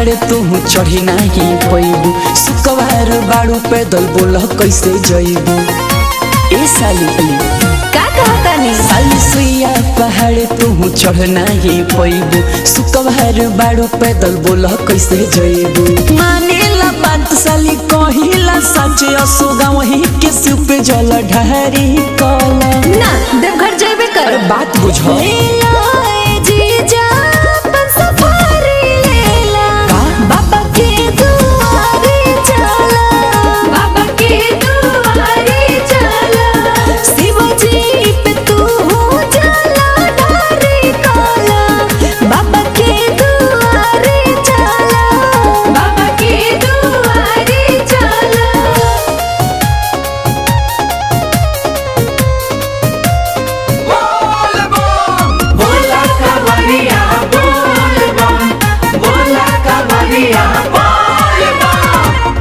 पहाड़ तू चढ़ी नाही पैबू सुकवार बाड़ू पैदल बोल कैसे जइबू ए साली का कहतानी साली सुइया पहाड़ तू चढ़ नाही पैबू सुकवार बाड़ू पैदल बोल कैसे जइबू मानेला बात साली कहिला सच असोगा वही के सिर पे जल ढहरी कला ना देवघर जेबे कर अरे बात बुझो लेला ए जीजा अपन सफारी लेला का? बाबा के दुआरे चला बाबा के दुआरे चला शिवजी पे तू हो चला ढारे काला बाबा के दुआरे चला बाबा के दुआरे चला बोला कवरिया बोल बम बोला कवरिया बोल बम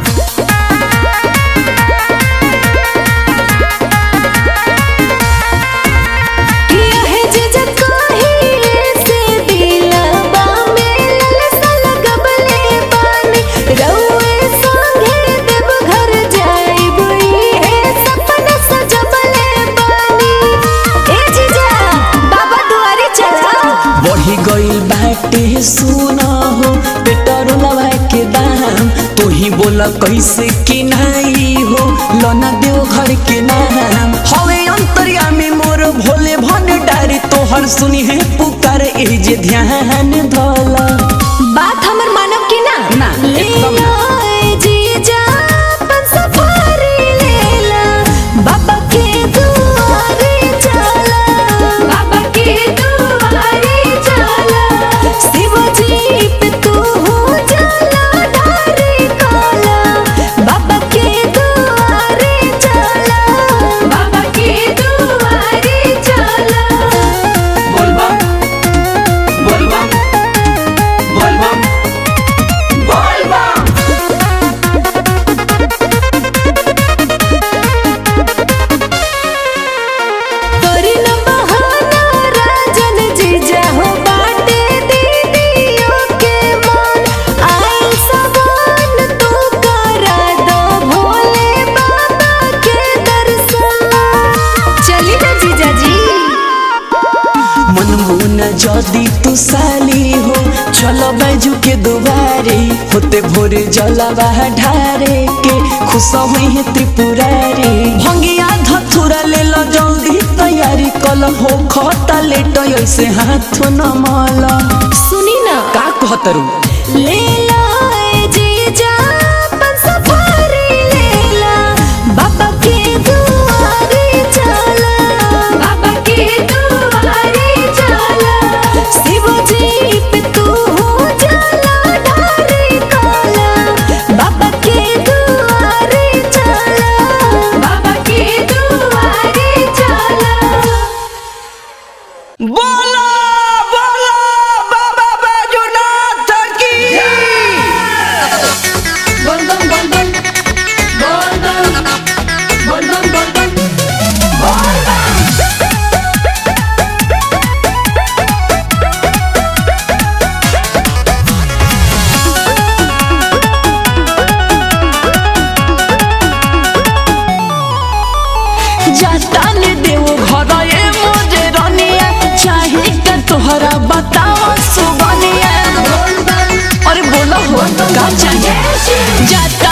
किया है जीजा काहे से दिलवा में ललसा लगबले बानी रउए संगे देवघर जाइब है सपना सजबले बानी ए जीजा बाबा दुआरे चला बढ़ी गइल बाटे सुना हो पेट्रोलवा के दाम तू ही बोला कैसे किनाई हो लना देव घर के नाम हवे अंतरिया में मोर भोले भन डारी तोहर सुनी है पुकार ए जे ध्यान धला बात हमर मानव की ना ना, एकदम ना। लेला ए जीजा अपन सफारी लेला बाबा के दुआरे चला बाबा के दुआरे चला शिवजी पे तू हो चला ढारे काला बाबा के दुआरे चला बाबा के दुआरे चला बोल बम बोल बम बोल बम बोल बम तोरी न बहाना राजन जीजा हो बाटे दीदियों के मान आइल सवान तू करा दो भोले बाबा के दर्शन चली ना जीजा जी मन मुन जदी तू साली हो चलो बैजू के दुआरे होते भोरे जलवा ढारे के खुश हुई है त्रिपुरारी भंगिया धथुरा ले लो जल्दी तैयारी कल हो खता लेट ऐसे हाथ न मला सुनी ना का कहतरू लेला ए जीजा अपन सफारी लेला बाबा के दुआरे चला बाबा के दुआरे चला शिवजी पे तू हो चला ढारे काला बाबा के दुआरे चला बाबा के दुआरे चला बोला बोला बाबा बैजूनाथ की बोल बम बोल बम बोल बम बोल बम बोल बम जातान देव घर ए मोजे रनिया चाहे का तोहरा बताओ सुबनिया अरे बोलो हो का चाहिए जाता